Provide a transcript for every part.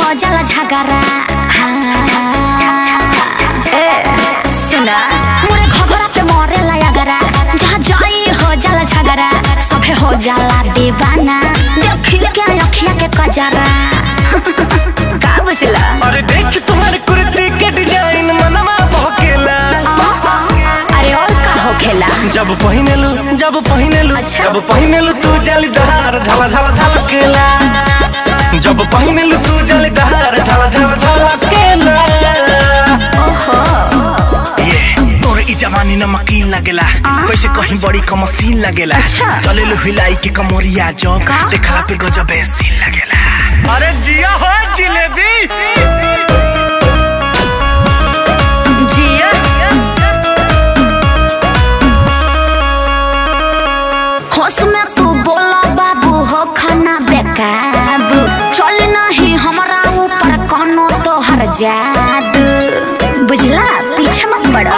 हो जाला झगड़ा ए, सुना मोरे घबरा पे मरे लगरा जहाँ जाई हो जाला झगड़ा सभे हो जाला दीवाना देखी के अखिया के कजरा का बुझला अरे देख तुम्हारे कुर्ती के डिजाइन मनवा बहकेला अरे और का हो खेला जब पहिनेलु जब पहिनेलु अच्छा। जब पहिनेलु तू जालीदार झला झला झलकेला जब पहिनेलु तू जालीदार झला झला झलकेला ओहो ये तोरे ई जवानी नमकीन लगेला कैसे कहीं बड़ी कमसीन लगेला अच्छा। चलेलु हिलाई के कमरिया जो का? देखला पे गजब सीन लगेला अरे जिया हो जिलेबी जिया होश में तू बोला बाबू हो खाना बेकाबू चल नहीं हमारा ऊपर कोनो तोहर जादू बुझला पीछे मत पड़ा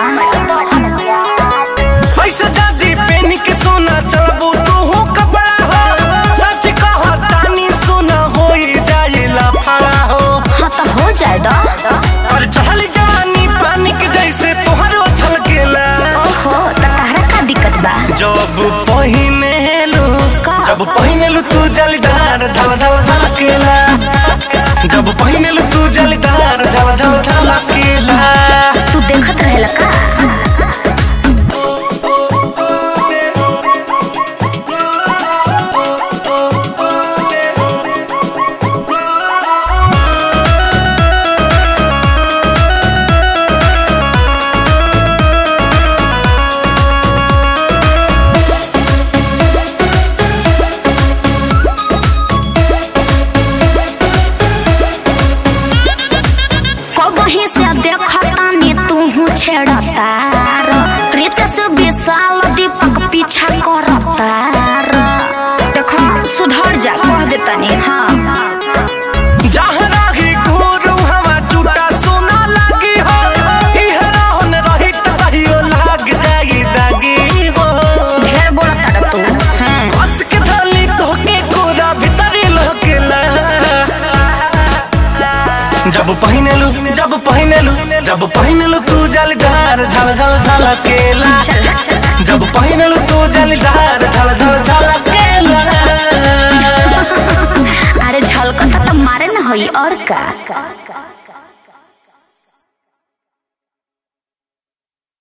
पैसा जादी पेन के सोना चलबू तू हो कपड़ा हो सच कहो तानी सोना हो जाइला फड़ा हो हाँ तो हो जाए दो और चहल जवानी पानी के जैसे तोहरो छलकेला ओहो तो तारा का दिक्कत बा जब पहिनेलु का? जब पहिनेलु तू जलदार झल झल झलकेला जब पहिनेलु तू जलदार झल झल झलकेला तू देखत रहेला का कबही से देखतानी तू छेड़तार रितेश विशाल दीपक पीछा करतार देखो सुधर जा कह देतानी हाँ जहाँ राही गुरु हवा जुटा सोना लागी हो इहरा होन रही त कहियो लाग जाई दागी हो ढेर बोलता तू हाँ बस के थाली तोके कोरा भीतरी लहकेला जब पहिनेलु जब पहिनेलु जब पहिनेलु तू जलदार झल झल झलकेला चल चल जब पहिनेलु तू जलदार झल झल झलकेला अरे झलकता तो मारे न होई और का